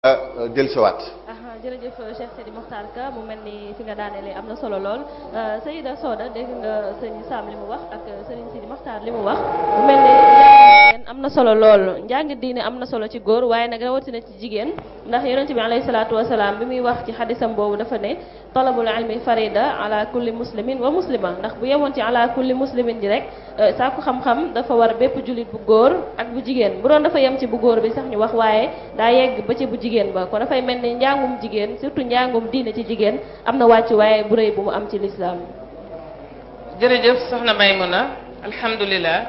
dellusiwaat. jërëjëf Cheikh Sidi Mokhtar Ka mu mel ni fi nga daanelee am na solo lool Sayida Soda dégg nga sëñ Sam li mu wax ak sëriñ Sidi Mokhtar li mu wax mu mel ni njàng am na solo lool njàng diine am na solo ci góor waaye nag rawatina ci jigéen ndax yonent bi alayhi salaatu wasalaam bi muy wax ci xadisam boobu dafa ne talabul ilmi farida ala kulli muslimin wa muslima ndax bu yemoon ci ala kulli muslimin ji rek sàkku xam-xam dafa war bépp jullit bu góor ak bu jigéen bu doon dafa yem ci bu góor bi sax ñu wax waaye daa yegg ba ci bu jigéen ba kon dafay mel ni njàngum jigéen surtout njàngum diine ci jigéen am na wàccu waaye bu rëy bu mu am ci lislaam jërëjëf soxna Maymuna alhamdulilah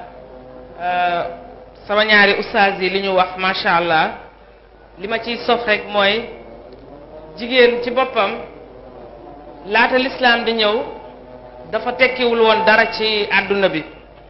sama ñaari ustaas yi li ñu wax macha allah li ma ciy sof rek mooy jigéen ci boppam laata lislaam di ñëw dafa tekkiwul woon dara ci àdduna bi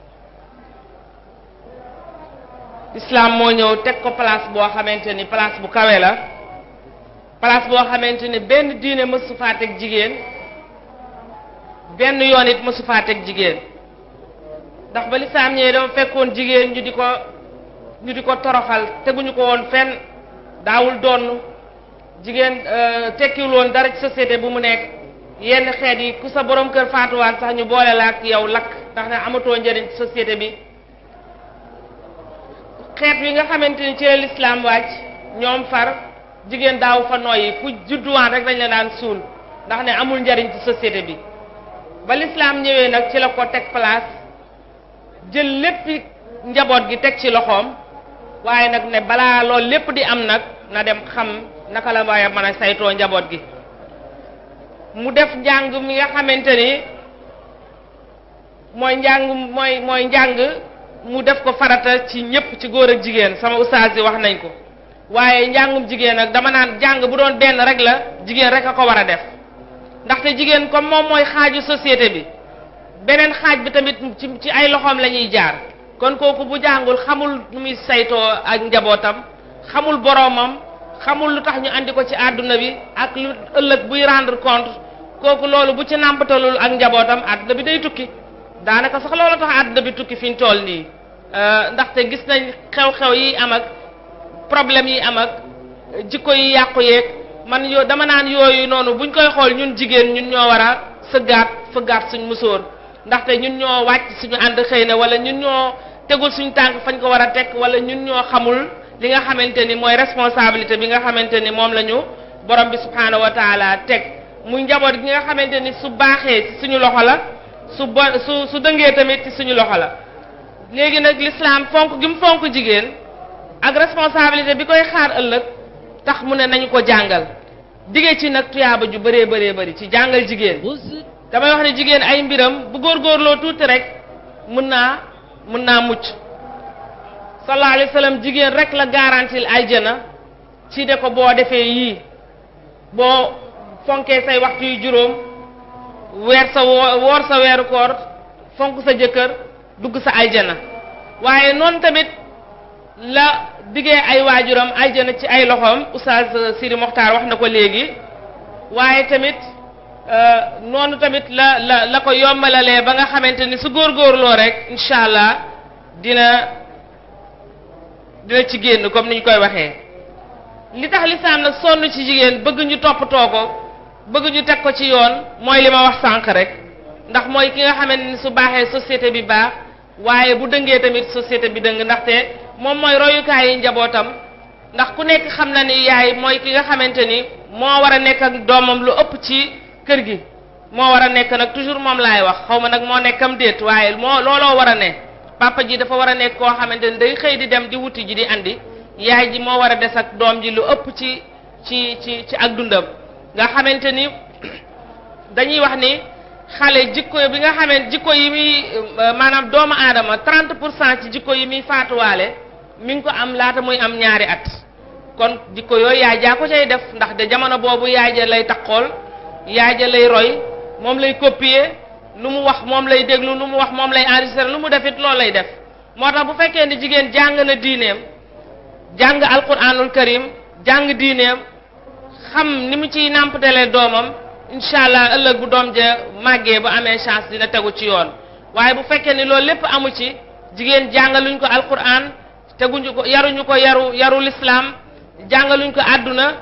lislaam moo ñëw teg ko place boo xamante ni place bu kawe la place boo xamante ni benn diine mësu faa teg jigéen benn yoon it mësu faa teg jigéen ndax ba lislaam ñëwee dama fekkoon jigéen ñu di ko ñu di ko toroxal teguñu ko woon fenn daawul donn jigéen tekkiwul woon dara ci société bu mu nekk yenn xeet yi ku sa borom kër faatuwaat sax ñu boole la ak yow lakk ndax ne amatoo njëriñ ci société bi xeet wi nga xamante ni ci la lislaam wàcc ñoom far jigéen daaw fa nooyi ku judduwaan rek dañ la daan suul ndax ne amul njariñ ci société bi ba lislaam ñëwee nag ci la ko teg place jël lépp njaboot gi teg ci loxoom waaye nag ne balaa loolu lépp di am nag na dem xam naka la waaye mën a saytoo njaboot gi mu def njàng mi nga xamante ni mooy njàng mooy mooy njàng mu def ko farata ci ñëpp ci góor ak jigéen sama ustaas yi wax nañ ko waaye njàngum jigéen nag dama naan jàng bu doon benn rek la jigéen rek a ko war a def ndaxte jigéen comme moom mooy xaaju société bi beneen xaaj bi tamit ci ci ay loxoom la ñuy jaar kon kooku bu jàngul xamul nu muy saytoo ak njabootam xamul boroomam xamul lu tax ñu andi ko ci àdduna bi ak lu ëllëg buy rendre compte kooku loolu bu ci nàmpatalul ak njabootam àdduna bi day tukki daanaka sax loolu tax àdduna bi tukki fi ñu toll nii ndaxte gis nañ xew-xew yi am ak problème yi am ak jikko yi yàqu yeeg man yo dama naan yooyu noonu buñ koy xool ñun jigéen ñun ñoo war a sëggaat fëggaat suñ musóor ndaxte ñun ñoo wàcc suñu ànd xëy na wala ñun ñoo tegul suñu tànk fañ ko war a teg wala ñun ñoo xamul li nga xamante ni mooy responsabilité bi nga xamante ni moom la ñu borom bi subhaanahu wa taala teg muy njaboot gi nga xamante ni su baaxee ci suñu loxo la su bo su su dëngee tamit ci suñu loxo la léegi nag l'islam fonk gi mu fonk jigéen ak responsabilité bi koy xaar ëllëg tax mu ne nañu ko jàngal dige ci nag tuyaaba ju bëree bëree bëri ci jàngal jigéen damay wax ne jigéen ay mbiram bu góorgóorloo tuuti rek mën naa mën naa mucc sallallahu alayhi wa sallam jigéen rek la garantil aljana ci de ko boo defee yii boo fonkee say waxtu yu juróom weer sa woor sa weeru koor fonk sa jëkkër dugg sa aljana waaye noonu tamit la diggee ay waajuram aljana ci ay loxoom oustaz Sidi Mokhtar wax na ko léegi waaye tamit noonu tamit la la la ko yombalalee ba nga xamante ni su góorgóorloo rek incha allah dina dina ci génn comme ni ñu koy waxee li tax lislaam nag sonn ci jigéen bëgg ñu toppatoo ko bëgg ñu teg ko ci yoon mooy li ma wax sànq rek ndax mooy ki nga xamante ni su baaxee société bi baax waaye bu dëngee tamit société bi dëng ndaxte moom mooy royukaay yi njabootam ndax ku nekk xam na ni yaay mooy ki nga xamante ni moo war a nekk ak doomam lu ëpp ci kër gi moo war a nekk nag toujours moom laay wax xaw ma nag moo nekkam déet waaye moo looloo war a ne papa ji dafa war a nekk koo xamante ni day xëy di dem di wuti ji di andi yaay ji moo war a des ak doom ji lu ëpp ci ci ci ci ak dundam nga xamante ni dañuy wax ni xale jikko bi nga xamante jikko yi muy maanaam doomu aadama 30 pour cent ci jikko yi muy faatuwaale mi ngi ko am laata muy am ñaari at kon jikko yooyu yaay jaa ko cay def ndax de jamono boobu yaay ja lay takkool yaay ja lay roy moom lay copier lu mu wax moom lay déglu lu mu wax moom lay enregistrer lu mu defit loolu lay def moo tax bu fekkee ni jigéen jàng na diineem jàng alquranul karim jàng diineem xam ni mu ciy nàmpatalee doomam incha allah ëllëg bu doom ja màggee bu amee chance dina tegu ci yoon waaye bu fekkee ni loolu lépp amu ci jigéen jàngaluñ ko alquran teguñu ko yaruñu ko yaru yaru l'islam jàngaluñ ko àdduna